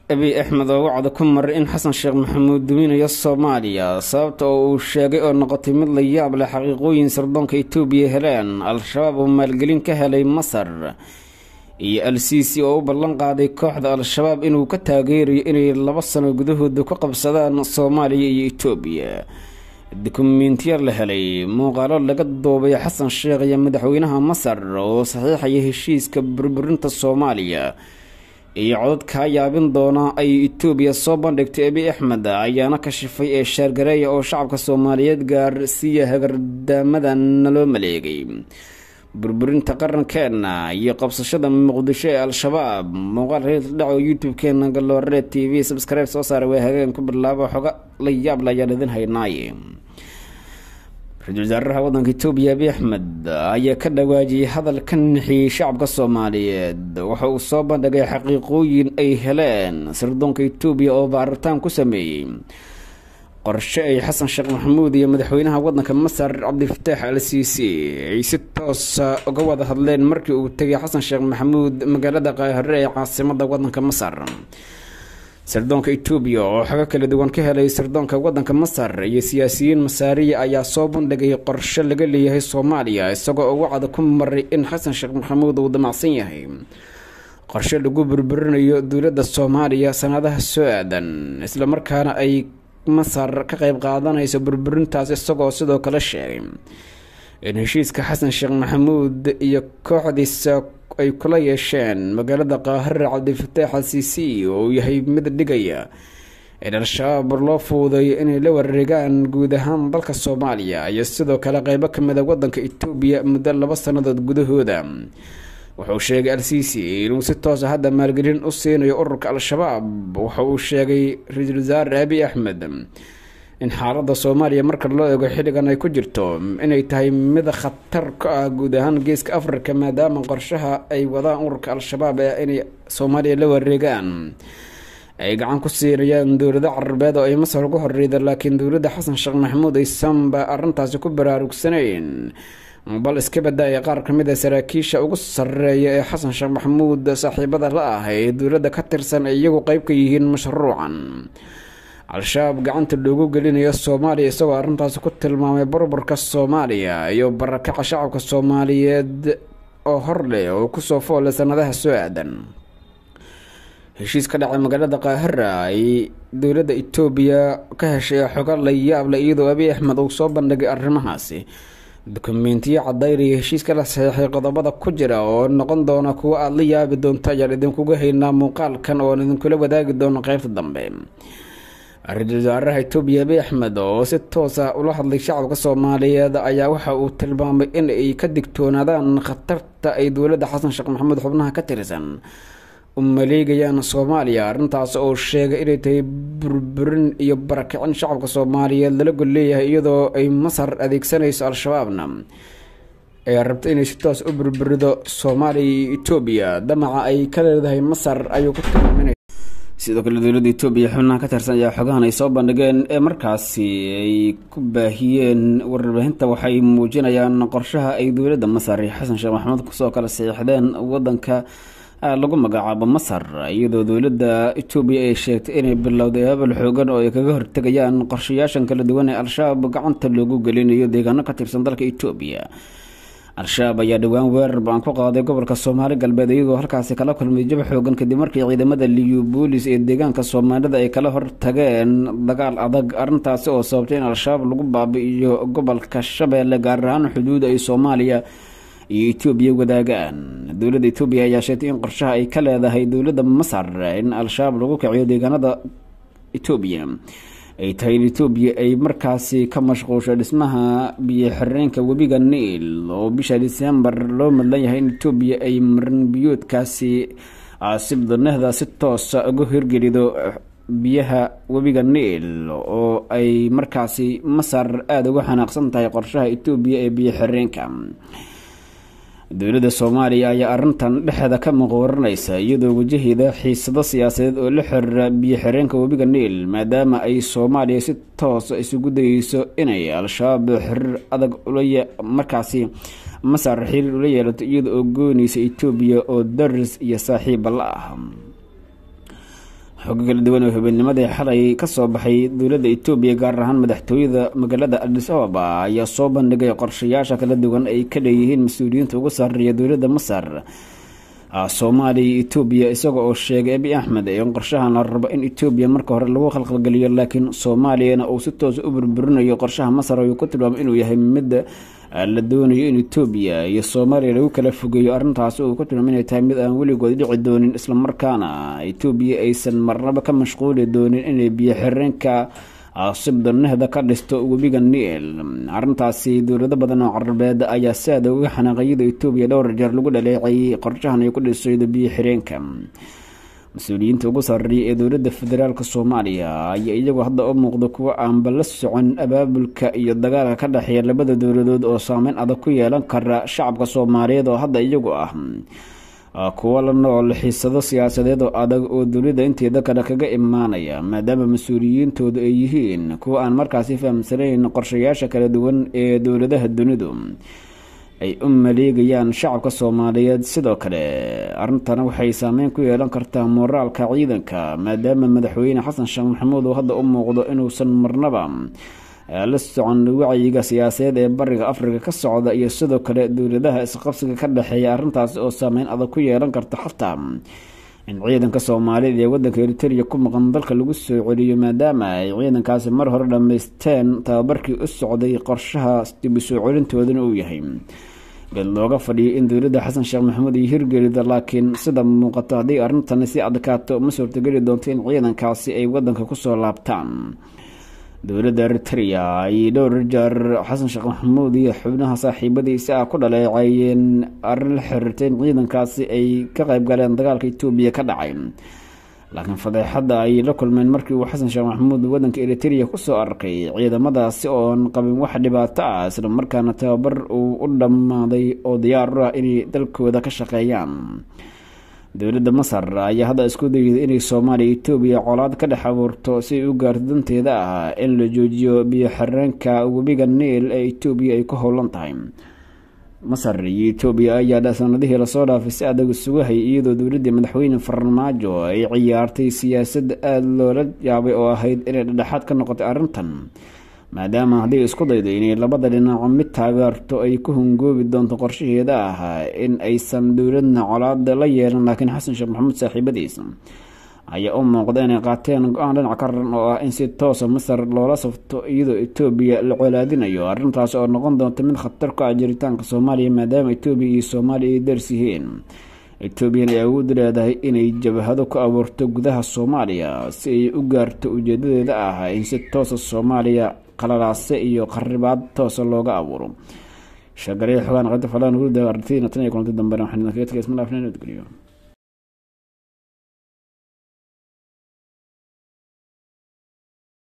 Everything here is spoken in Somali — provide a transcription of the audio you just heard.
abiy axmed oo wacda ku maray in xasan sheekh maxamuud duminayo soomaaliya sababta oo uu sheegay oo noqotay mid la yaab leh xaqiiqooyin sirdoonka itoobiya heleen al-shabaab oo maalgelin ka helay masar iyo al-siisi oo u ballan qaaday kooxda al-shabaab inuu ka taageerayo inay laba sano gudahooda ku qabsadaan soomaaliya iyo itoobiya dukumentiya la helay muuqaalo laga duubay xasan sheekh iyo madaxweynaha masar oo saxiixaya heshiiska burburinta soomaaliya iyo codad kaa yaabin doona ay itoobiya soo bandhigtay abiy axmed ayaana kashifay ee shaargareeya oo shacabka soomaaliyeed gaarsiiya hagardaamadan naloo maleegay burburinta qarankeena iyo qabsashada muqdisho ee al-shabaab muuqaal reerdhaco youtube-keena galoore t v subscribe soo saaray waa hageen ku bilaabo xoga la yaab la ayaan idin haynaaye ra-iisul wasaaraha wadanka itoobiya abiy axmed ayaa ka dhawaajiyey hadal ka nixiyey shacabka soomaaliyeed waxa uu soo bandhigay xaqiiqooyin ay heleen sirdoonka itoobiya oo baaritaan ku sameeyey qorshe ay xasan sheekh maxamuud iyo madaxweynaha wadanka masar cabdifataax al siisi ay si toosa uga wada hadleen markii uu tegay xasan sheekh maxamuud magaalada qaahire ee caasimada wadanka masar sirdoonka itoobiya oo xogo kala duwan ka helay sirdoonka wadanka masar iyo siyaasiyiin masaariya ayaa soo bandhigay qorshe laga leeyahay soomaaliya isagoo ugu cada ku maray in xasan sheekh maxamuud uu damacsan yahay qorshe lagu burburinayo dowladda soomaaliya sanadaha soo aadan islamarkaana ay masar ka qeyb qaadanayso burburintaas isagoo sidoo kale sheegay in heshiiska xasan sheekh maxamuud iyo kooxdiisa ay kula yeesheen magaalada qaahire cabdifataax al siisi oo uu yahay mid dhigaya in al-shabaab loo fuudeeyo inay la wareegaan guud ahaan dalka soomaaliya iyo sidoo kale qeybo kamida wadanka itoobiya muddo laba sannadood gudahooda wuxuu sheegay al-siisi inuu si toosa hadda maalgelin u siinayo ururka al-shabaab waxa uu sheegay ra-iisul wasaare abiy axmed in xaaladda soomaaliya marka loo eego xilligan ay ku jirto inay tahay mid khatar ka ah guud ahaan geeska afrika maadaama qorshaha ay wadaan ururka al-shabaab ee inay soomaaliya la wareegaan ay gacan ku siinayaan dowlado carabeed oo ay masar ugu horeyda laakiin dowladda xasan sheekh maxamuud aysanba arrintaasi ku baraarugsanayn bal iska badaaya qaar ka mid a saraakiisha ugu sareeya ee xasan sheekh maxamuud saaxiibada la ah ee dowladda ka tirsan ay iyagu qeyb ka yihiin mashruucan al-shabaab gacanta loogu gelinayo soomaaliya isagoo arrintaasi ku tilmaamay burburka soomaaliya iyo barakaca shacabka soomaaliyeed oo hor leh oo kusoo foolay sanadaha soo aadan heshiis ka dhacay magaalada qaahira ay dowladda itoobiya ka heshay xogo la yaab leh iyadoo abiy axmed uu soo bandhigay arrimahaasi dukumentiyo cadaynaya heshiiska la saxiixay qodobada ku jira oo noqon doona kuwo aada la yaabi doonto ayaan idinkuga haynaa muuqaalkan ooan idinkula wadaagi doono qeybta dambe ra-iisul wasaaraha itoobiya abiy axmed oo si toosa ula hadlay shacabka soomaaliyeed ayaa waxa uu tilmaamay in ay ka digtoonaadaan khatarta ay dowladda xasan sheekh maxamuud xubnaha ka tirsan u maleegayaan soomaaliya arrintaas oo sheegay inay tahay burburin iyo barakicin shacabka soomaaliyeed lala gol leeyahay iyadoo ay masar adeegsanayso al-shabaabna ay rabto inay si toos u burburido soomaaliya iyo itoobiya damaca ay ka leedahay masar ayuu ku tilmaaminay sidoo kale dowladda itoobiya xubnaha ka tirsan ayaa xogahan ay soo bandhigeen ee markaasi ay ku baahiyeen warbaahinta waxay muujinayaan qorshaha ay dowladda masar iyo xasan sheekh maxamuud kusoo kala saxiixdeen wadanka lagu magacaabo masar iyadoo dowladda itoobiya ay sheegtay inay bilowday habal xoogan oo ay kaga hortegayaan qorshayaashan kala duwan ee al-shabaab gacanta loogu gelinayo deegaano ka tirsan dalka itoobiya al-shabaab ayaa dhowaan weerar baan ku qaaday gobolka soomaali galbeed iyagoo halkaasi kala kulmay jab xoogan kadib markii ciidamada liyu boolis ee deegaanka soomaalida ay kala hortageen dagaal adag arrintaasi oo sababtay in al-shabaab lagu baabi-iyo gobolka shabeelle gaar ahaan xuduuda ay soomaaliya iyo etoobiya wadaagaan dowladda etoobiya ayaa sheegtay in qorshaha ay ka leedahay dowladda masar in al-shabaab lagu kiciyo deegaanada etoobiya ay tahay in etoobiya ay markaasi ka mashquusho dhismaha biyo xireenka webiga niil oo bisha disembar loo madlan yahay in etoobiya ay marin biyoodkaasi sibdanehda si toosa uga hirgelido biyaha webiga niil oo ay markaasi masar aada uga xanaaqsan tahay qorshaha etoobiya ee biyo xireenka dowladda soomaaliya ayaa arrintan dhexda ka muqwaranaysa iyadoo wajahida xiisado siyaasadeed oo la xiriira biyo xireenka webiga niil maadaama ay soomaaliya si toosa isugu dayeyso inay al-shabaab xiriir adag markaasi masar xiriir ula yeelato iyada oo goonaysa etoobiya oo daris iyo saaxiiba la ah xogo kala duwan oo habeennimadii xalay kasoo baxay dowladda etoobiya gaar ahaan madaxtooyada magaalada adis ababa ayaa soo bandhigay qorshayaasha kala duwan ay ka leeyihiin mas-uuliyiinta ugu sarreeya dowladda masar soomaaliya iyo etoobiya isaga oo sheegay abi axmed in qorshahan la rabo in etoobiya marka hore lagu khalkhalgeliyo laakiin soomaaliyana uu si toosa u burburinayo qorshaha masar ayuu ku tilmaamay inuu yahay mid la doonayo in etoobiya iyo soomaaliya lagu kala fogeeyo arrintaasi uu ku tilmaamay inay tahay mid aan weligood dhici doonin islamarkaana etoobiya aysan marnaba ka mashquuli doonin inay biyo xireenka sibdanehda ka dhisto webiga niil arrintaasi dowlado badan oo carabeed ayaa si aada uga xanaaqayada etoobiya dhowr jeer lagu dhaleecayay qorshahan ay ku dhisaydo biyo xireenka mas-uuliyiinta ugu sarreeya ee dowladda federaalk soomaaliya ayaa iyagu hadda u muuqda kuwo aanba la socon abaabulka iyo dagaalka ka dhexeeya labada dowladood oo saameyn adag ku yeelan kara shacabka soomaaliyeed oo hadda iyagu ah kuwo la nool xiisado siyaasadeed oo adag oo dowladda inteeda kale kaga imaanaya maadaama mas-uuliyiintoodu ay yihiin kuwo aan markaasi fahamsanayn qorshayaasha kala duwan ee dowladaha dunidu ay u maleegayaan shacabka soomaaliyeed sidoo kale arrintana waxay saameyn ku yeelan kartaa mooraalka ciidanka maadaama madaxweyne xasan sheekh maxamuud uu hadda u muuqdo inuusan marnaba la socon wacyiga siyaasadeed ee bariga afrika ka socda iyo sidoo kale dowladaha isqabsiga ka dhexeeya arrintaasi oo saameyn adag ku yeelan karta xataa in ciidanka soomaalida ee wadanka eritereya ku maqan dalka lagu soo celiyo maadaama ay ciidankaasi mar hore dhammaysteen tababarkii u socday qorshaha dibu soo celintoodana uu yahay geed looga fadhiyay in dowladda xasan sheekh maxamuud iyo hirgelida laakiin sida muuqato haddii arrintani si adkaato ma suurtogeli doonto in ciidankaasi ay wadanka kusoo laabtaan dowladda eritereya ay dhowr jeer xasan sheekh maxamuud iyo xubnaha saaxiibadiisa ah ku dhaleecayeen arrin la xiriirtay in ciidankaasi ay ka qayb galeen dagaalka etoobiya ka dhacay laakiin fadeexadda ay la kulmeen markii uu xasan sheekh maxamuud wadanka eritereya kusoo arkay ciidamadaasi oon qabin wax dhibaato ah isla markaana tababar uu u dhammaaday oo diyaar u ah inay dalkooda ka shaqeeyaan dowladda masar ayaa hadda isku dayday inay soomaaliya etoobiya colaad ka dhex abuurto si ay u gaarto danteeda ah in la joojiyo biyo xireenka webiga niil ee etoobiya ay ku howlan tahay masar iyo etoobiya ayaa sanadihii lasoo dhaafay si adag isugu hayay iyadoo dowladdii madaxweyne farmaajo ay ciyaartay siyaasad aada loola yaabay oo ahayd inay dhedhexaad ka noqotay arrintan maadaama haddii isku daydo inay labada dhinaco mid taageerto ay ku hungoobi doonto qorshaheeda ah in aysan dowladna colaada la yeelan laakiin xasan sheekh maxamuud saaxiibadiisa ayaa u muuqda inay qaateen go-aan dhinac ka raran oo ah in si toosa masar loola safto iyadoo etoobiya la colaadinayo arrintaas oo noqon doonta mid khatar ku ah jiritaanka soomaaliya maadaama etoobiya iyo soomaaliya ay dars yihiin etoobiyana ay awood leedahay inay jabahado ku abuurto gudaha soomaaliya si ay u gaarto ujeedadeeda ah in si toosa soomaaliya qalalaase iyo qaribaad toosa looga abuuro shagareya xogaan qada falaan hurda aragtidina tan iyo kulanti dambena waxaan idinkaga tagay isma dhaafna nabadgeliyo